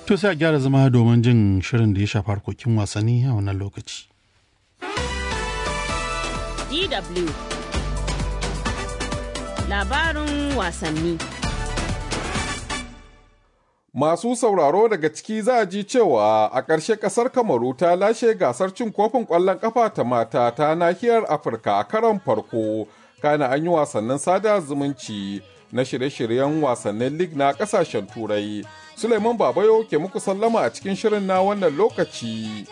To sai a gyara zama domin jin shirin da ya shafi harkokin wasanni a wannan lokaci. DW Labarin wasanni Masu sauraro daga ciki za a ji cewa a ƙarshe ƙasar Kamaru ta lashe gasar cin kofin ƙwallon ƙafa ta mata ta nahiyar Afirka a karon farko, kana an yi wasannin sada zumunci na shirye-shiryen wasannin lig na ƙasashen Turai. Suleiman Babayo ke muku sallama a cikin shirin na wannan lokaci.